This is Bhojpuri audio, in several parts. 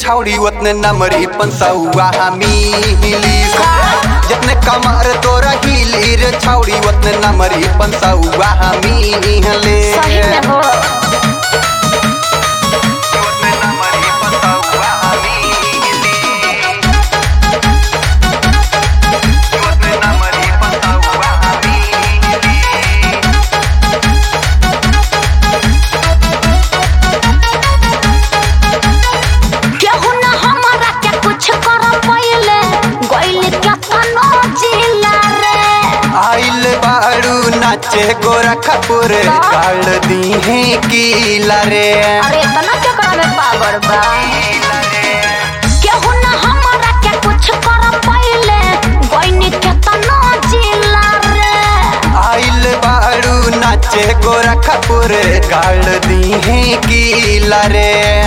छौड़ी उतने नमरी पंसौआ मिली जितने कमर तोरा हिली रे छौड़ी उतने नमरी पंसौआ मिले सही में हो उतने नमरी पंसौआ मिली उतने नमरी पंसौआ मिली केहू न हमारा के कुछ कर पहिले गइल के तनो जिला रे आइल बाड़ू नाचे गोरा खपुर काल दी है कीला रे अरे इतना केकरा में पावर बा केहू न हमारा के कुछ कर पहिले गइल के तनो जिला रे आइल बाड़ू नाचे गोरा खपुर काल दी है कीला रे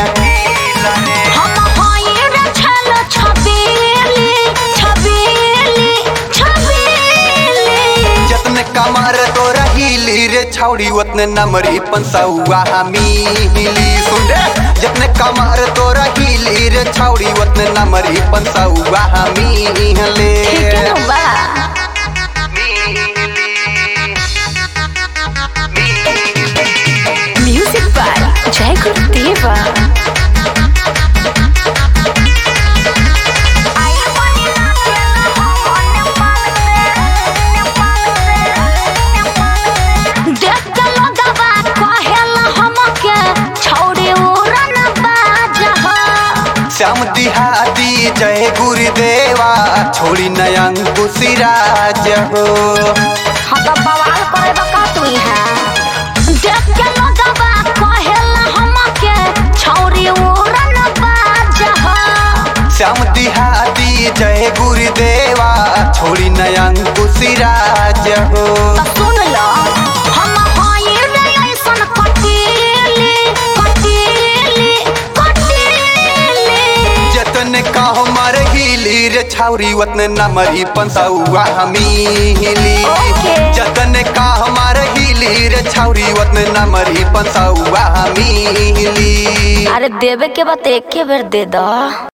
हम हई रे छल छबीली छबीली छबीली जतने कमर तोरा हिली रे छौड़ी उतने नमरी पंसौआ मिली सुन रे जतने कमर तोरा हिली रे छौड़ी उतने नमरी पंसौआ मिले ठीक है बा म्यूजिक बाय जय गुरुदेवा देख के लोगवा कहेला हमके छौड़ी उड़न बाजह श्याम दिहादी जय गुरुदेवा छोड़ी नयन सिराज हो हाँ तो बवाल करे बका तू यहाँ देख के लोगवा कहेला हमके छौरी उड़न बाजह श्याम दिहादी जय गुरुदेवा छोड़ी नयन सिराज हो तो सुन लो हम हई रे ऐसन कटीली कटीली कटीली जतने का हमार हिली रे छौरी उतने नमरी पंसौआ मिली ओके। जतने का हमार हिली रे छौरी उतने नमरी पंसौआ मिली अरे देवे के बात एक के बेर दे दो